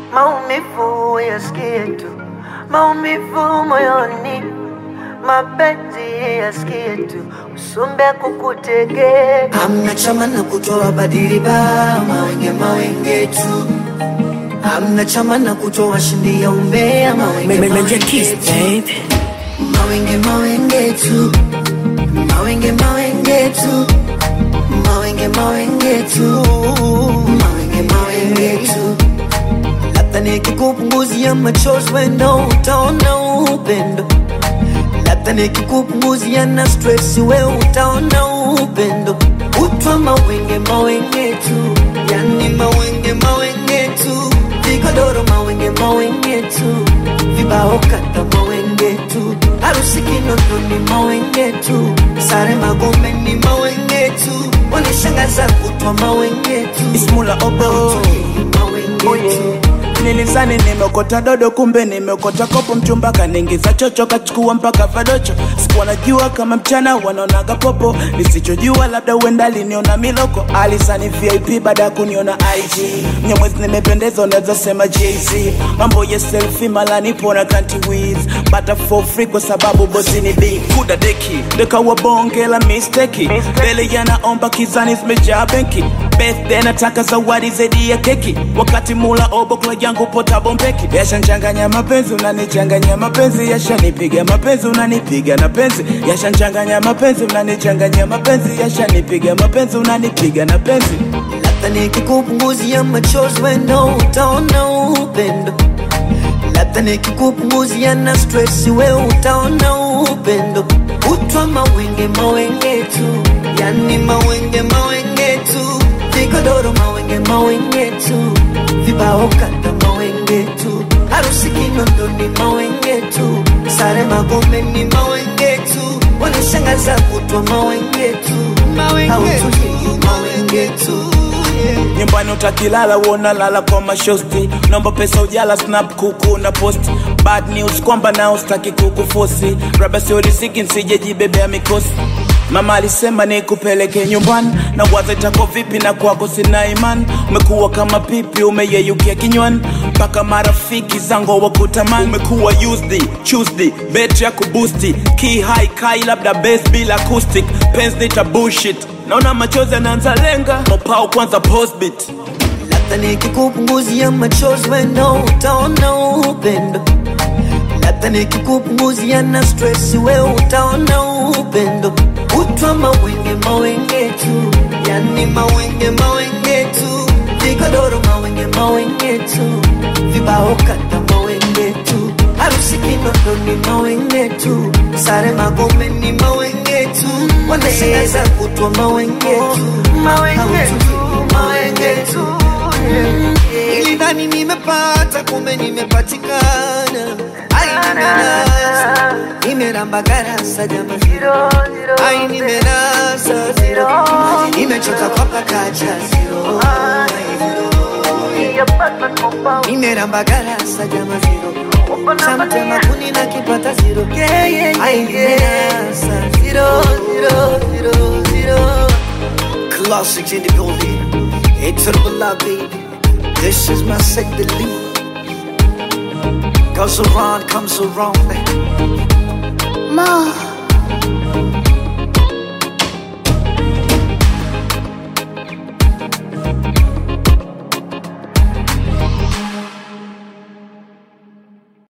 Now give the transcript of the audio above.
maumivu yasikie tu, maumivu moyoni, mapenzi yasikie tu, usumbe kukutege. Hamna chama na kutoa badili ba mawenge mawenge tu. Hamna chama na kutoa shindi ya umbea mawenge mawenge tu. Mawenge mawenge tu. Mawenge mawenge tu. Mawenge mawenge tu. Mawenge mawenge tu. Labda nikikupunguzia machozi wendo utaona upendo. Labda nikikupunguzia na stress we utaona upendo. Utwa mawenge mawenge tu, yani mawenge mawenge tu, vigodoro mawenge mawenge tu, vibao kata mawenge tu, harusi Kinondoni mawenge tu, sare Magome ni mawenge tu, wanishangaza kutwa mawenge tu, Ismula obo mawenge tu. nilizani nimekota dodo kumbe nimekota kopo mchumba kaningiza chocho kachukua mpaka vadocho sikuwa najua kama mchana wanaonaga popo nisichojua labda uenda aliniona miloko alisani vip baada ya kuniona ig nyamwezi nimependeza unaweza sema jz mambo ya selfi mala nipo na kanti wiz bata for free kwa sababu bosi ni b kuda deki dekawa bonge la misteki mbele yanaomba kizani zimejaa benki birthday nataka zawadi zaidi ya keki wakati mula obokla yangu pota bombeki yashanchanganya mapenzi unanichanganya mapenzi yashanipiga mapenzi unanipiga na penzi yashanchanganya mapenzi unanichanganya mapenzi yashanipiga mapenzi unanipiga na penzi Labda nikikupunguzia machozi wendo utaona upendo. Labda nikikupunguzia na stress we utaona upendo. Utwa mawenge mawenge tu, yani mawenge mawenge tu, vigodoro mawenge mawenge tu, vibao kata mawenge tu, harusi Kinondoni mawenge tu, sare Magome ni mawenge tu, wanishangaza kutwa mawenge tu, hautulii mawenge tu. nyumbani utakilala wona lala kwa mashosti naomba pesa ujala snap kuku na post bad news kwamba nao staki kukufosi raba sio riziki nsijejibebea mikosi mama alisema nikupeleke nyumbani na waza itako vipi na kwako sina imani umekuwa kama pipi umeyeyukia kinywani mpaka marafiki zangu wakutamani umekuwa used tuesday bet ya kubusti key high kai labda base bila acoustic pens nita bullshit naona machozi yanaanza lenga mopao kwanza postbit Labda nikikupunguzia machozi wendo utaona upendo. Labda nikikupunguzia na stress we utaona upendo. Utwa mawenge mawenge tu, yani mawenge mawenge tu, vigodoro mawenge mawenge tu, vibao kata mawenge tu, harusi Kinondoni mawenge tu, sare Magome ni mawenge tu, wanashangaza kutwa mawenge tu, Mawenge tu, mawenge tu, yeah. Nilidhani nimepata kumbe nimepatikana. Ai, nimenasa nimeramba garasa jamani, Zero, zero, ai nimenasa zero, nimechoka kwa pakacha zero, yeah, Batman Mobile. nimeramba garasa jamani zero, samtema kuni na kipata zero, Yeah, yeah, ai yeah, yeah. nimenasa zero, zero, zero, zero. Classics in the building, it's triple love baby. This is my set the lead. Goes around, comes around. Mo,